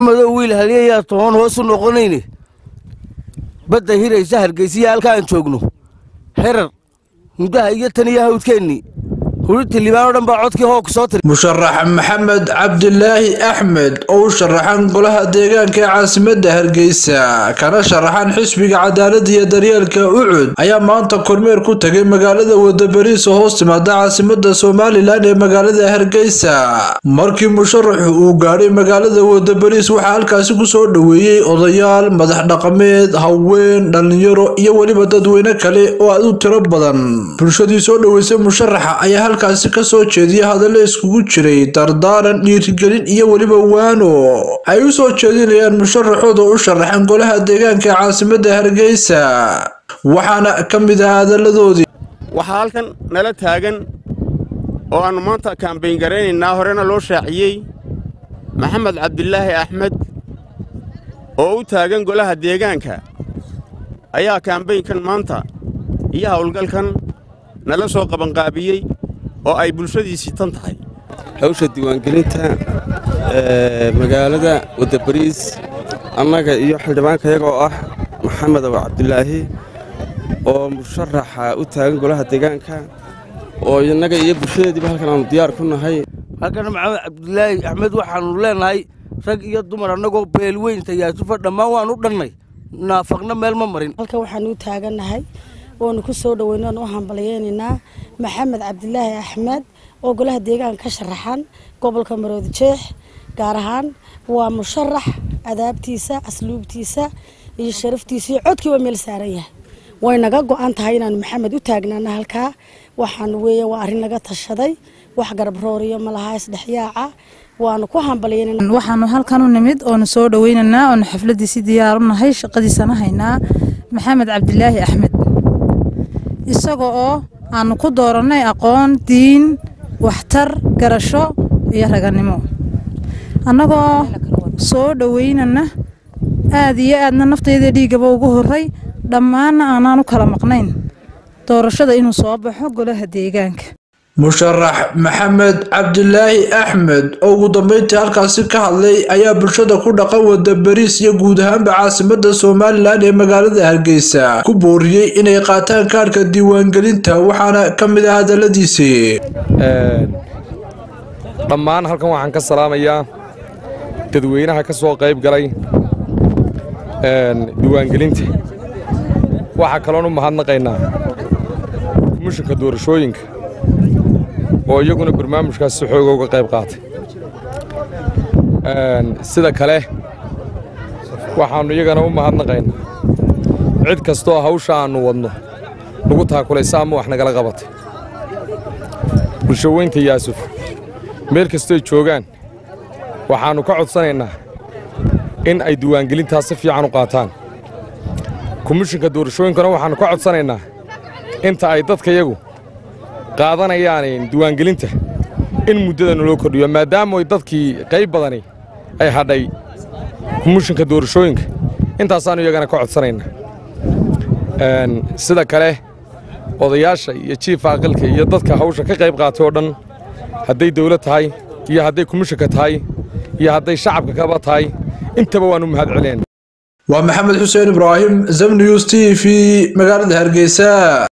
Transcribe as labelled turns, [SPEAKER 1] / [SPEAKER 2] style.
[SPEAKER 1] madow wiil haliyayaa toban hoos u noqonayne badda hiraysa hargeysiya halka aan joogno herar muddaha iyo tan iyo hawdkeennii hurinta liibaan oo dhan baa codkii hoog soo tiri
[SPEAKER 2] musharax maxamed cabdilaahi axmed oo u sharaxan golaha deegaanka ee caasimadda hargeysa kana sharaxan xisbiga cadaaladda iyo daryeelka ucud ayaa maanta kormeer ku tegay magaalada wadabariis oo hoos timaada caasimadda somalilan ee magaalada hargeysa markii musharaxu uu gaadhay magaalada wadabariis waxaa halkaasi kusoo dhoweeyey odayaal madax dhaqameed haween dhallinyaro iyo weliba dadweyne kale oo aad u tiro badan bulshadii soo dhoweysay musharaxa ayaa halkaasi ka soo jeediya hadallo iskugu jiray dardaaran dhiirigelin iyo weliba waano ay u soo jeedinayaan musharaxooda u sharaxan golaha deegaanka ee caasimadda hargeysa waxaana ka mid ah hadalladoodii
[SPEAKER 3] waxaa halkan nala taagan oo aannu maanta kaambayn garaynaynaa horena loo shaaciyey maxamed cabdilaahi axmed oo u taagan golaha deegaanka ayaa kaambaynkan maanta iyo howlgalkan nala soo qabanqaabiyey oo ay bulshadiisii tan tahay
[SPEAKER 4] hawsha diiwaangelinta magaalada wadabariis annaga iyo xildhibaankayaga oo ah maxamed abu cabdilaahi oo musharaxa u taagan golaha deegaanka oo innaga iyo bulshadeediiba halkan aanu diyaar ku nahay
[SPEAKER 1] halkan maxamed cabdilaahi axmed waxaannu leenahay rag iyo dumar annagoo beelweynta yaasufa dhammaan waannu dhannay naafaqna meel ma marin
[SPEAKER 5] halkan waxaanu u taagannahay oonu ku soo dhoweyno oonu u hambalyeynaynaa maxamed cabdilaahi axmed oo golaha deegaanka ka sharaxan gobolka maroodi jeex gaar ahaan waa musharax adaabtiisa asluubtiisa iyo sharaftiisa iyo codkiiba meel saaran yahay way naga go-an tahay inaanu maxamed u taagnaana halkaa waxaanu weeya waa arrin naga tashaday wax garabrooriyo malaha isdhexyaaca waanu ku hambalyeynana
[SPEAKER 6] waxaanu halkan u nimid oonu soo dhoweynaynaa oonu xafladiisi diyaar u nahay shaqadiisana haynaa maxamed cabdilaahi axmed isaga oo aanu ku doorannay aqoon diin waxtar garasho iyo raganimo annagoo soo dhoweynana aad iyo aadna naftayda dhiiggaba ugu horray dhammaanna aanaan u kala maqnayn doorashada inuu soo baxo golaha deegaanka
[SPEAKER 2] musharax maxamed cabdilaahi axmed oo ugu dambeyntii halkaasi ka hadlay ayaa bulshada ku dhaqan wada bariis iyo guud ahaanba caasimadda somalilan ee magaalada hargeysa ku booriyey inay qaataan kaarhka diiwaangelinta waxaana ka mid ah hadalladiisii
[SPEAKER 7] dhammaan halkan waxaan ka salaamayaa dadweynaha ka soo qayb galay diiwaangelinta waxaa kaloon u mahadnaqaynaa komishinka doorashooyinka oo iyaguna barnaamijkaas si xooga uga qayb qaatay sida kale waxaannu iyagana u mahadnaqaynaa cid kastooo hawsha aannu wadno nagu taakulaysa ama wax nagala qabatay bulshaweynta yaasuf meel kastoy joogaan waxaannu ka codsanaynaa in ay diiwaangelintaas si fiican u qaataan komishinka doorashooyinkana waxaannu ka codsanaynaa inta ay dadkayagu qaadanayaan diiwaangelinta in muddada naloo kordhiyo maadaama ay dadkii qayb badani ay hadhay komishinka doorashooyinka intaasaannu iyagana ka codsanaynaa sida kale odayaasha iyo jiifa aqalka iyo dadka hawsha ka qayb qaatay oo dhan hadday dawlad tahay iyo hadday komishinka tahay iyo hadday shacabka kaba tahay intaba waannu mahad celinayna
[SPEAKER 2] waa maxamed xuseen ibraahim zamnews t v magaalada hargeysa